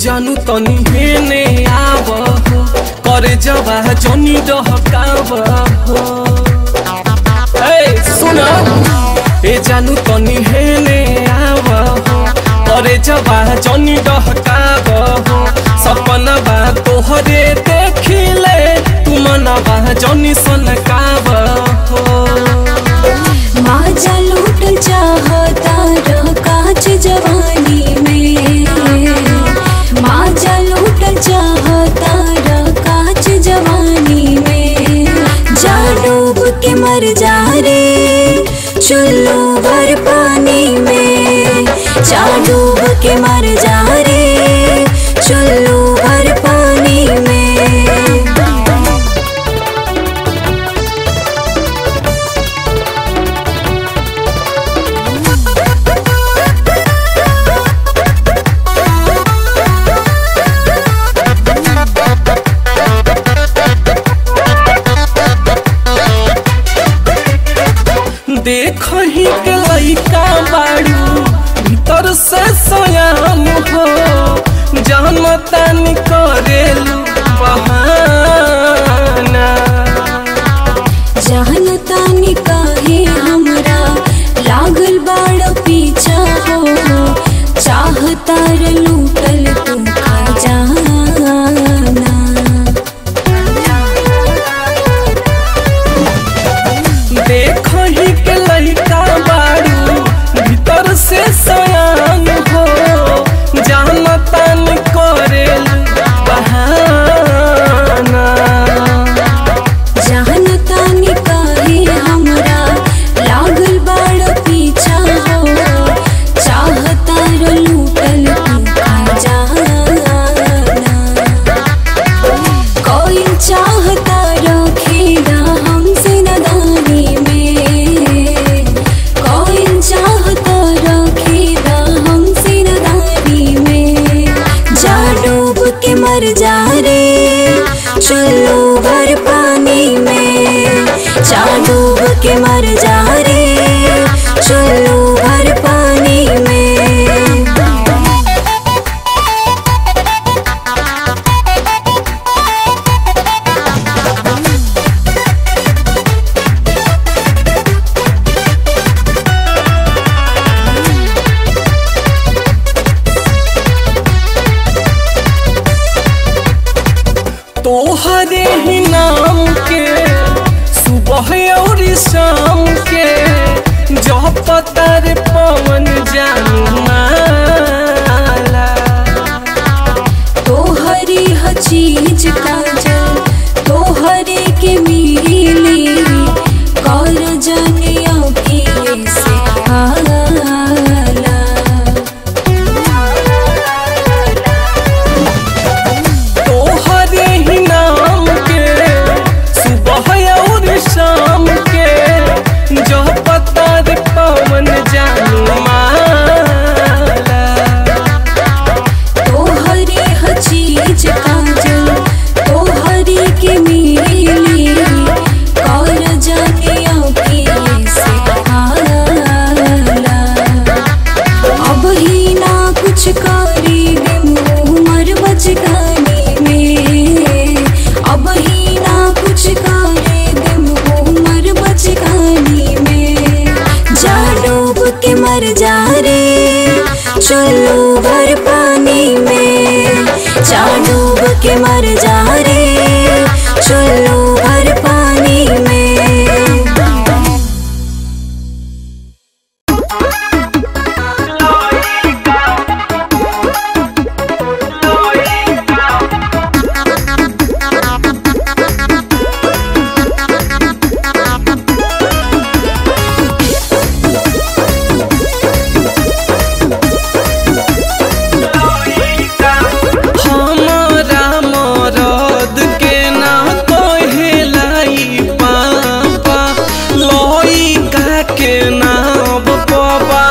जानू तनी हेने आव हो करे जवा जनी डहकाव हो ए सुन ए जानू तनी हेने आव हो करे जवा जनी डहकाव हो सपना बा तोहरे देखिले तू मनवा जनी सनकाव हो माजा लूट चाहता रह काच जवानी में माजा लूट चाहता रह काच जवानी में जा डूब के मर जा रे चुल्लू भर पानी में जा डूब के मर जा रे चुल्लू भर पानी में देखही के लइका बाड़ू भीतर से सयान हो जानतानी करेलू बहाना जानतानी काहे हमरा लागल बाड़ पीछा हो चाहतार लूटल तू खजाना देखही के लइका बाड़ू भीतर से सयान हो जानतानी करेलू बहाना जानतानी काहे हमरा लागल बाड़ पीछा हो चाहतार लूटल तू खजाना कोई चाहता रखेगा हमसे नदानी में कोई चाहता रखेगा हमसे नदानी में जा डूब के मर जा रे चुल्लू भर पानी में जा डूब के मर जा रे चुल्लू भर पानी में तोहरे ही नाम के सुबह और शाम के जो पता रे पवन जानू माला तोहरी ह चीज काजल तोहरे के मिली कर जनिया के से हाला तोहरे ही नाम के सुबह और शाम के जो पता रे पवन जानू माला तोहरी ह चीज काजल तोहरी के मिली कर जनिया के से हाला अब ही ना कुछ करी उमर बचकानी में अब ही ना कुछ करे उमर बचकानी में जा डूब के मर जा रे चुल्लू भर पानी में जा डूब के मर जा रे चुल्लू भर पानी में हमारा मरद के ना कहेलाई पापा लइका के नाम पवा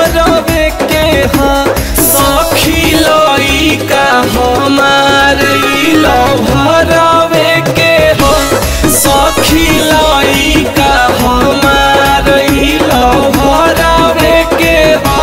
भरवे के हा सखी लइका हमार ई लव भरवे के हा सखी लइका हमार ई लव भरवे के हा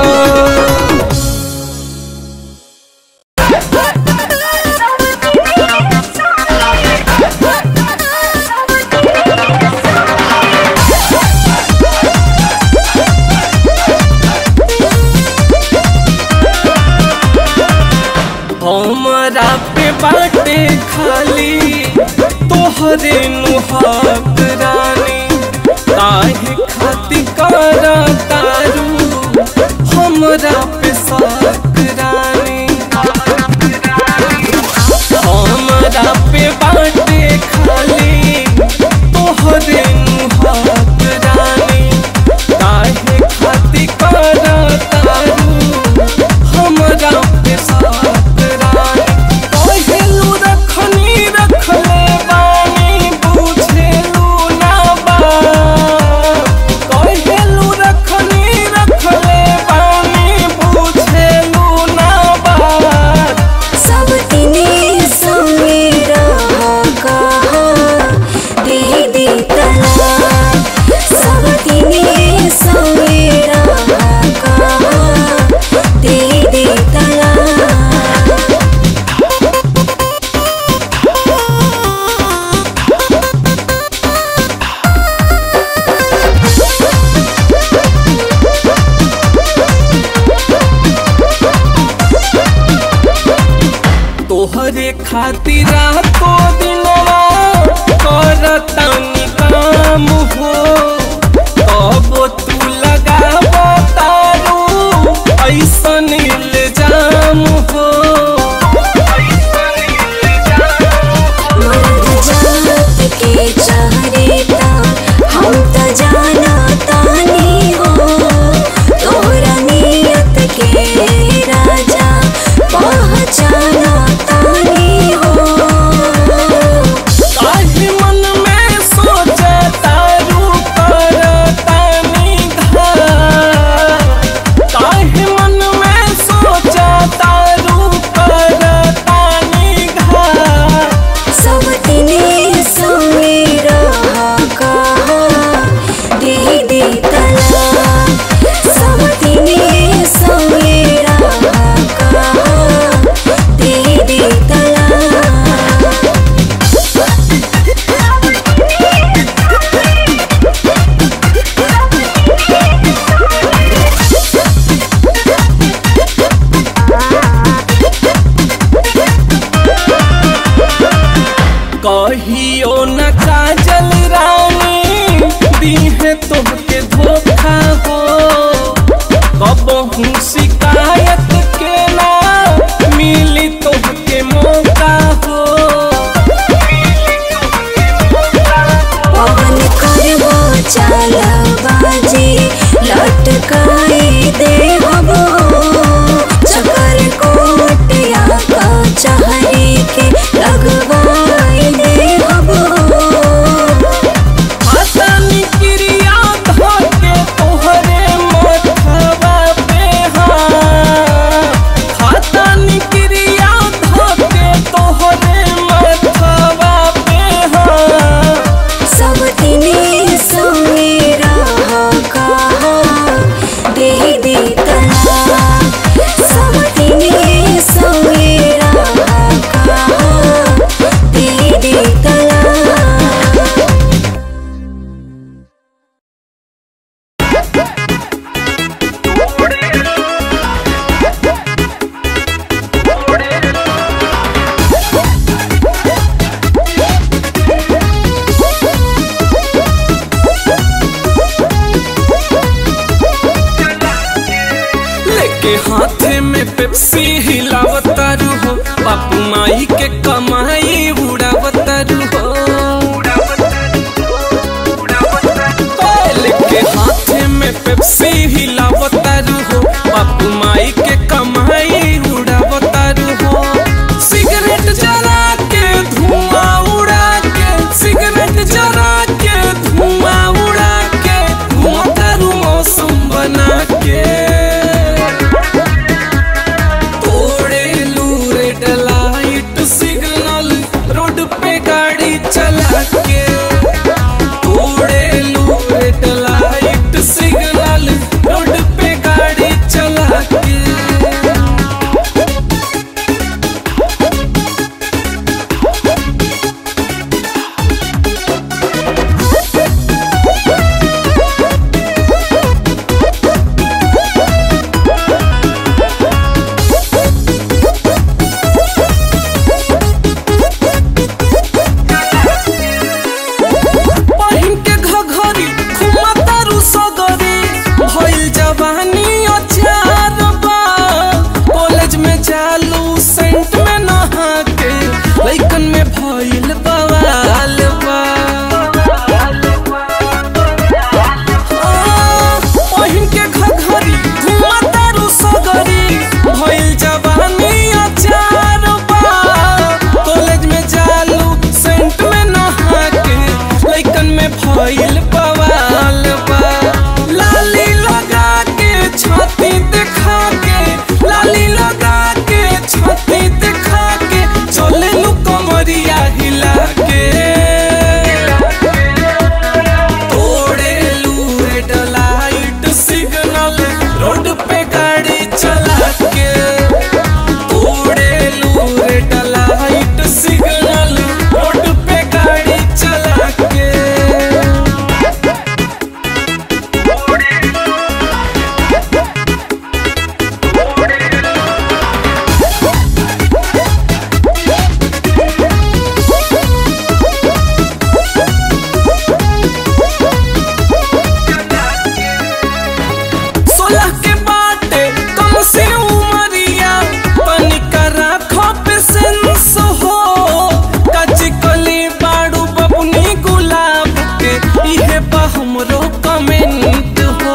हमरा पे बाटे खाली तोहरे नुहाक रानी काहे खाती कर तारू हमरा पे साक रानी हमरा पे बाटे खाली तोहरे नुहाक रानी काहे खाती कर तारू हमरा पे साक रानी कहेलू रखनी रखले बानी बुझेलू ना बा कहेलू रखनी रखले बानी बुझेलू ना बा सब तिने संगे रहा कहा दे दे तलाक सब तिने संगे रहा कहा दे दे तलाक तोहरे खातिर रातो दिनवा करतानी काम हो तब तू लगाव तारू ऐसन इल्जाम हो मर्द जात के चेहरे ता हम त जाना तानी हो तोरा नियत के राजा पहचाना तानी हो काहे मन में सोचे तारू करतानी घात काहे मन में सोचे तारू करतानी घात सब तिने संगे रहा कहा दे दे तलाक सब तिने संगे रहा कहा दे दे तलाक कहियो न काजल रानी दीहे तोहके धोखा हो कबहू शिकायत के ना मिली तोहके मौका हो पवन करबो चालबाजी लटकाए दे हबो चकर कोटिया का चहरे के लगवाए दे हबो हाथानी क्रिया धोके तोहरे मथवा पे हाथ हाथानी क्रिया धोके तोहरे मथवा पे हाथ सब तिने संगे रहा कहा दे दे तलाक सब तिने संगे रहा कहा दे दे तलाक लेके हाथे में पेप्सी हिलावतारू हो बापू माई के कमाई उड़ावतारू हो ओए, लेके हाथे में पेप्सी हिलावतारू हो बापू माई के कमाई उड़ावतारू हो सिगरेट जला के धुआं उड़ा के सिगरेट जला के धुआं उड़ा के घुमतारू मौसम बना के सोलह के बाटे कम से उमरिया तनिका राखो पे सेंस हो कच कली बाड़ू बबुनी गुलाब के इहे बा हमरो कमेंट हो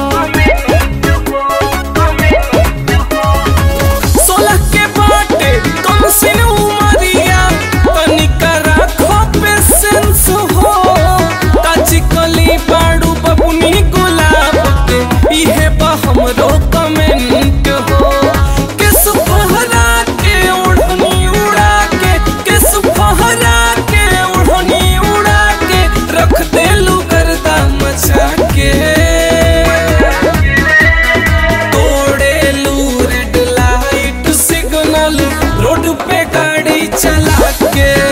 सोलह के बाटे कम से उमरिया तनिका राखो पे सेंस हो कच कली बाड़ू बबुनी गुलाब के इहे बा हमरो कमेंट हो किस फहरा के ओढ़नी उड़ा के किस फहरा के ओढ़नी उड़ा के रख दे लू गर्दा मचा के तोड़े लू रेड लाइट सिग्नल रोड पे गाड़ी चला के